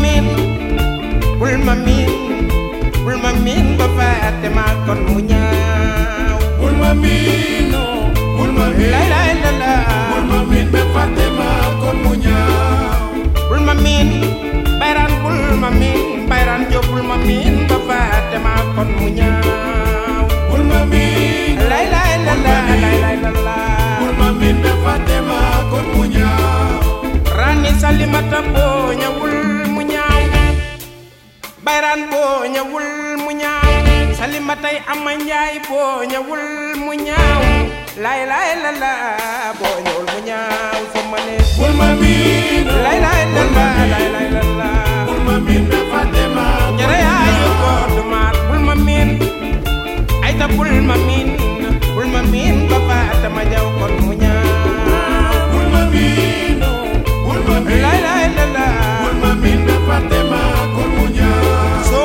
miin bul ma miin bul ma miin ba fàtte ma kon mu ñaaw bul ma miin bul ma miin lay lay la la bul ma miin ba fàtte ma kon mu ñaaw bul ma miin bayraan bul ma miin bayraan jóob bul ma miin ba fàtte ma kon mu ñaaw bul ma miin lay lay la la lay lay la la bul ma miin ba fàtte ma kon mu ñaaw rani salimata boo ñëwul mu ñaaw bayraan boo ñëwul mu ñaaw salimatay ama njaay boo ñëwul mu ñaaw lay lay la la boo ñëwul mu ñaaw sama ne bul ma miin lay lay la la lay lay la la bul ma miin ba fàtte ma kon mu jere yaayu ñaaw ko dumaat bul ma miin ay ta bul ma miin bul ma miin ba faata ma jaw kon mu ñaaw bul ma miin bul ma miin lay lay la la bul ma miin ba fàtte ma kon mu ñaaw so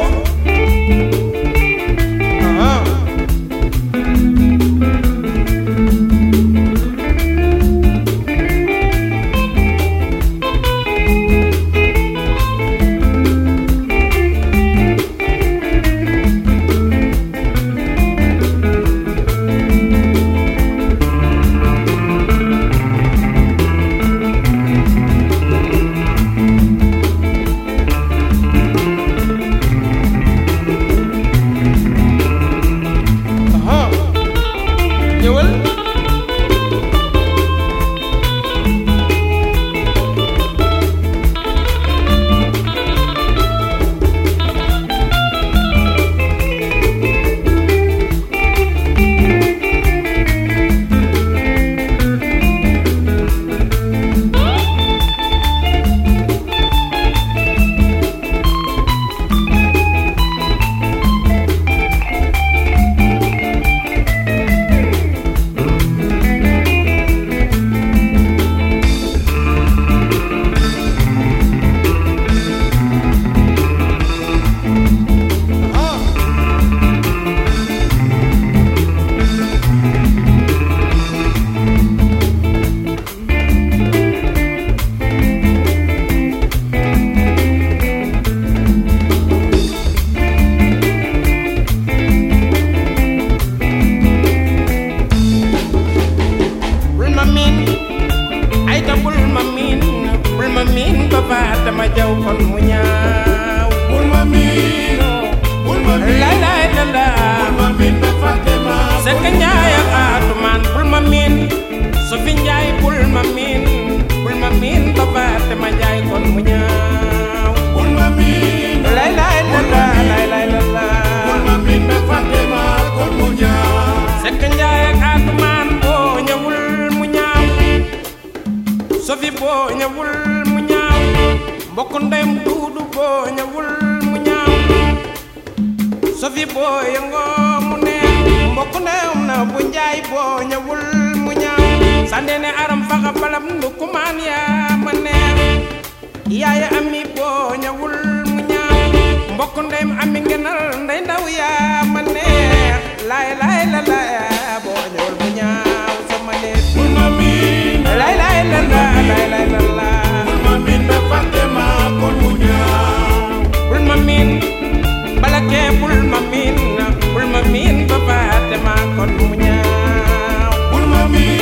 ah ah ñëwal ah bul ma miin ay ta bul ma miin bul ma miin ba faata ma jaw kon mu ñaaw bul ma miin bul ma miin lay lay la la bul ma miin ba fàtte ma sekk njaay ak atumaan bul ma miin sofi njaay bul ma miin bul ma miin ba faata ma jaay kon mu ñaaw bul ma miin lay lay la la lay lay la la bul ma miin ba fàtte ma kon mu ñaaw sekk njaay ak atumaan boo ñëwul mu ñaaw sofi boo ñëwul mu ñaaw mbokk ndeyam duudu boo ñëwul mu ñaaw sofi boo yëngoo mu neex mbokk ndeyam na bu njaay boo ñëwul mu ñaaw sandene aram faxa balam ndukumaan yaa ma neex yaaya ami boo ñëwul mu ñaaw mbokk ndeyam ami ngenal ndey ndaw yaa ma neex laay laay la la boo ñëwul mu ñaaw sama neex bul ma miin laay laay la la laay laay la la bul ma miin ba fàtte ma kon mu ñaaw bul ma miin bala kee bul ma miin bul ma miin ba faate ma kon mu ñaaw bul ma miin